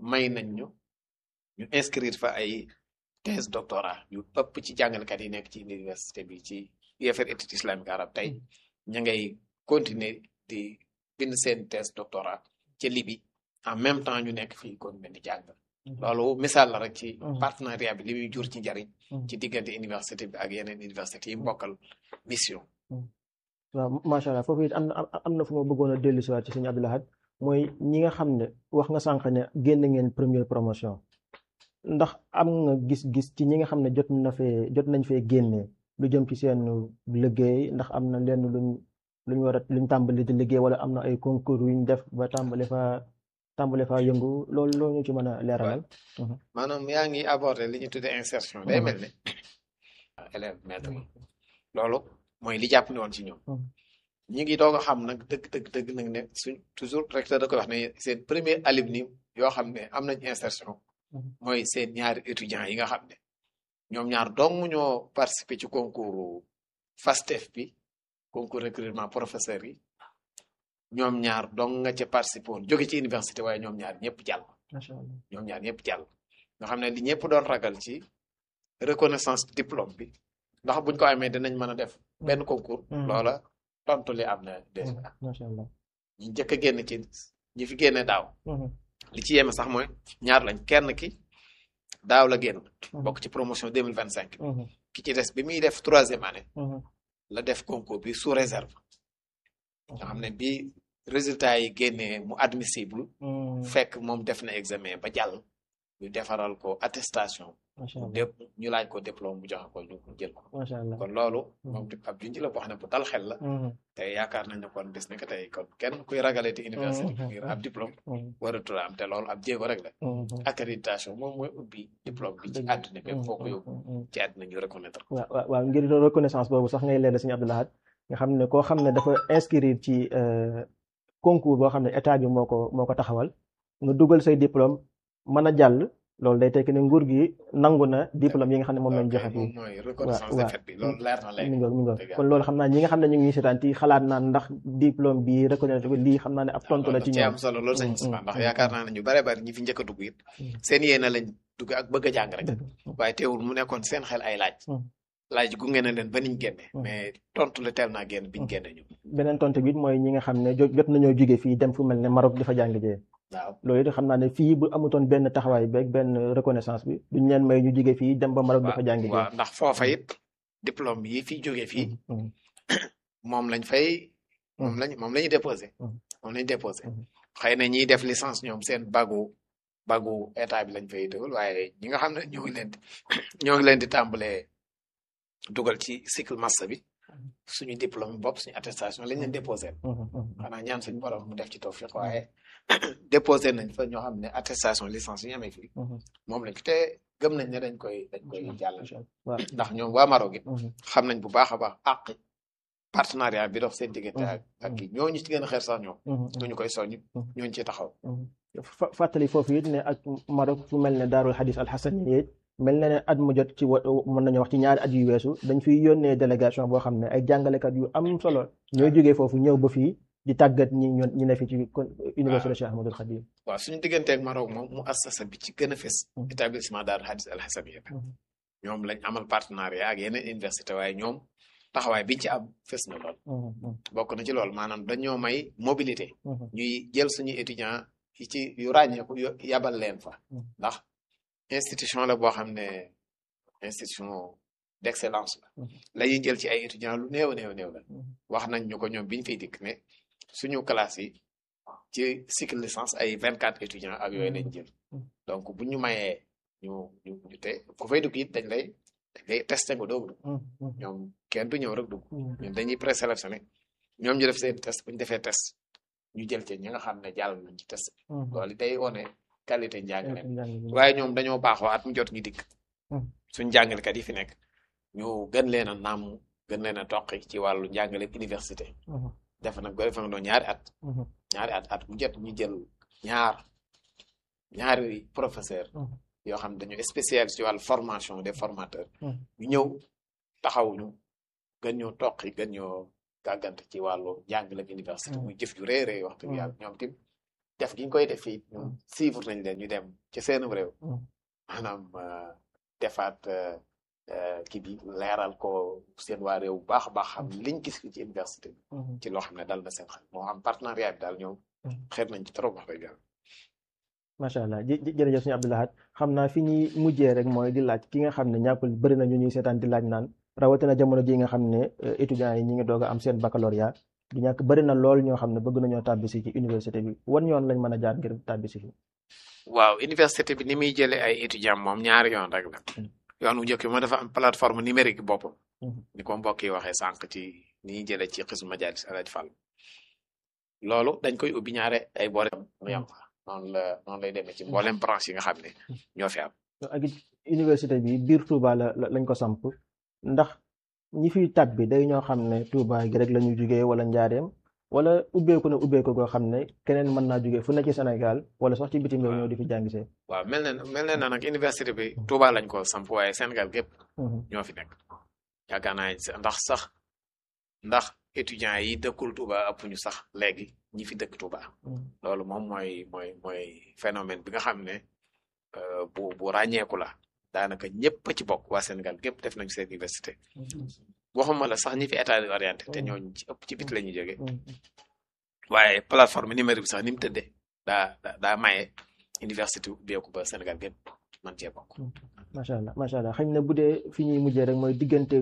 may nañ ñu ñu inscrire fa ay thèse doctorat yu ëpp ci jàngalekat yi nekk ci université bi ci UFR études islamiques arabes tey ña ngay continuer di bind seen thèse doctorat ca Libye en même temps ñu nekk fii continuer di jàng loolu misaal la rek ci partenariat bi li muy jur ci njariñ ci diggante université bi ak yeneen université yi mbokkal mission waaw macha allah foofu it am na am na fu ma bëggoon a dellu si waat ci sëñ Abdou Lahad mooy ñi nga xam ne wax nga sànq ne génn ngeen première promotion ndax am nga gis-gis ci ñi nga xam ne jot na fee jot nañ fee génnee lu jëm ci seen liggéey ndax am na lenn luñ luñ war a luñ tàmbali di liggéey wala am na ay concours yuñ def ba tàmbali fa tàmbali fa yëngu loolu loolu ñu ci mën a leeralal. maanaam yaa ngi abordé li ñu tuddee insertion day mel ne élève maître loolu mooy li jàpp ne woon ci ñoom ñi ngi doog a xam nag dëgg dëgg dëgg nag ne suñ toujours recteur da koy wax ne seen premier alumni yoo xam ne am nañ insertion mooy seen ñaari étudiants yi nga xam ne ñoom ñaar dong ñoo participer ci concours FASTEF bi concours recrutement professeur yi ñoom ñaar dong nga ca participer woon jóge ci université waaye ñoom ñaar ñëpp jàll ñoom ñaar ñëpp jàll nga xam ne li ñëpp doon ragal ci reconnaissance diplôme bi ndax buñ ko amee dinañ mën a def benn concours loola tontu li am na déjà ñi njëkk a génn ci ñi fi génne daaw li ci yéeme sax mooy ñaar lañ kenn ki daaw la génn bokk ci promotion deux mille vingt cinq ki ci des bi muy def troisième année la def concours bi sous réserve nga xam ne bi résultat yi génnee mu admissible fekk moom def na examen ba jàll ñu defaral ko attestation dépp ñu laaj ko diplôme bu joxe ko ñu jël ko kon loolu moom ab junj la boo xam ne bu dal xel la te yaakaar nañ ne kon bis ne que tey kon kenn kuy ragale te université ngir ab diplôme waratul am te loolu ab jéego rek la accréditation moom mooy ubbi diplôme bi ci àdduna bépp foo ko yóbbu ci àdduna ñu reconnaître ko waaw waaw ngir reconnaissance boobu sax ngay leeral Sëñ Abdou Lahad nga xam ne koo xam ne dafa inscrire ci concours boo xam ne état bi moo ko moo ko taxawal nga dugal say diplôme mën a jàll loolu day tekki ne nguur gi nangu na diplôme yi nga xam ne moom lañ joxe fii mooy reconnaissance de fait bi loolu leer na léegi mi ngoog mi ngoog kon loolu xam naa ñi nga xam ne ñu ngi seetaan ci xalaat naan ndax diplôme bi reconnaître ko lii xam naa ne ab tontu la ci ci ñoom am solo loolu sañ ndax yaakaar naa ne ñu bare bari ñi fi njëkk a dugg it seen yéena lañ dugg ak bëgg a jàng rek waaye teewul mu nekkoon seen xel ay laaj laaj gunge na leen ba niñ génne mais tontu la teel naa génn biñ génne ñu beneen tontu bi it mooy ñi nga xam ne jot nañoo jóge fii dem fu mel ne Maroc dafa jàng jee waaw loolu it xam naa ne fii bu amutoon benn taxawaay beeg benn reconnaissance bi duñ leen may ñu jóge fii dem ba Maroc dafa jàng jee waaw ndax foofa it diplôme yi fi jóge fii moom lañ fay moom lañ moom la ñuy déposé moom lañ déposé xëy na ñiy def licence ñoom seen bagu bagu état bi lañ fay dugal waaye ñi nga xam ne ñoo ngi leen di ñoo ngi leen di tàmbalee dugal ci cycle master bi suñu diplôme bopp suñu attestation lañ leen déposé xanaa ñaan suñu borom mu def ci tawfiq waaye déposé nañ fa ñoo xam ne attestation licence yi ñu amee fii moom lañ te gëm nañ ne dañ koy dañ koy jàll ndax ñoom waa Maroc it xam nañ bu baax a baax àq partenariat bi dox seen diggante ak ak kii ñooñu ci gën a xeer sax ñoom ñu koy soññ ñooñu ci taxaw fàttali foofu it ne ak Maroc fu mel ne daarul xadis alxasan it mel na ne at mu jot ci wa mën nañu wax ci ñaari at yu weesu dañ fiy yónnee délégation boo xam ne ay jàngalekat yu am solo ñooy jógee foofu ñëw ba fii di tàggat ñi ñi ne fi ci université Cheikh Ahmadul Khadim waaw suñu digganteeg Maroc moom mu assasa bi ci gën a fes établissement daarul xadis alxasaniya ñoom lañ amal partenariat ak yeneen université waaye ñoom taxawaay biñ ci am fes na lool bokk na ci lool maanaam dañoo may mobilité ñuy jël suñu étudiant yi ci yu ràññeeku yabal leen fa ndax institution la boo xam ne institution d'excellence la la ñuy jël ci ay étudiants lu néew néew néew la wax nañ ñu ko ñoom biñ fiy dikk ne suñu classe yi ci cycle licence ay vingt quatre étudiants ak yooyu lañ jël donc bu ñu mayee ñu ñu ñu te ku fay dugg it dañ lay dañ lay testé nga doog dugg ñoom kenn du ñëw rek dugg ñun dañuy présélectionné ñoom ñu def seen test bu ñu defee test ñu jël ci ñi nga xam ne jàll nañ ci test loolu day wone qualité njàngale waaye ñoom dañoo baaxoo at mu jot ñu dikk suñ jàngalekat yi fi nekk ñu gën leen a naam gën leen a toqi ci wàllu njàngale université def nag ba defe nga doon ñaari at ñaari at at mu jot ñu jël ñaar ñaari professeur yoo xam ne dañu spécial ci wàllu formation des formateurs ñu ñëw taxawuñu gën ñoo toqi gën ñoo gàggante ci wàllu njàngale université muy jëf ju rëy rëy wax dëgg yàlla ñoom tim def gi ñu koy def fii ñun suivre nañ leen ñu dem ci seenum réew Mm. maanaam euh, defaat euh, euh, kii bi leeral ko seen waa réew bu baax a baax xam liñ gis fii ci université bi ci loo xam ne dal na seen xel moo am partenariat bi daal ñoom Mm. xeeb nañ ci trop wax dëgg yàlla macha allah jë jë- jërëjëf suñu Abdou Lahad xam naa fi ñuy mujjee rek mooy di laaj ki nga xam ne ñàkkul bëri na ñu ñuy seetaan di laaj naan rawatina jamono ji nga xam ne euh, étudiants yi ñi ngi doog a am seen baccalauréat di ñàkk bëri na lool ñoo xam ne bëgg nañoo tàbbisi ci université bi wan yoon lañ mën a jaar ngir tàbbisi fi waaw université bi ni muy jëlee ay étudiants moom ñaari yoon rek la Mm. yoon wu njëkk bi moo dafa am plateforme numérique boppam Mhm. ni ko mbokk yi waxee sànq ci ni ñuy jëlee ci xismu majalis alaj Fall loolu dañ koy ubbi ñaare ay boole mu yem fa noonu la noonu lay demee ci mboolem branche yi nga xam ne ñoo fi am ak it université bi biir Touba la la- lañ ko samp ndax ñi fiy tàbbi day ñoo xam ne Touba gi rek la ñu jugee wala njaareem wala ubbeeku na ubbeeku goo xam ne keneen mën naa jugee fu ne ci Sénégal wala sax ci bitim réew ñëw di fi jàngisee. waaw mel na mel na nag université bi Touba lañ ko samp waaye Sénégal gépp ñoo fi nekk yaakaar naa ndax sax ndax étudiants yi dëkkul Touba ëpp ñu sax léegi ñi fi dëkk Touba loolu moom mooy mooy mooy phénomène bi nga xam ne euh, bu bu ràññeeku la daanaka ñëpp a ci bokk waa Sénégal gépp def nañu seen université waxuma la sax ñi fi état orienté te ñooñu ci ëpp ci bit la ñuy jógee waaye plateforme numérique bi sax ni mu tëddee daa daa daa maye université ubbeeku ba Sénégal gépp man cee bokk. macha allah macha allah xëy na bu dee fi ñuy mujjee rek mooy diggante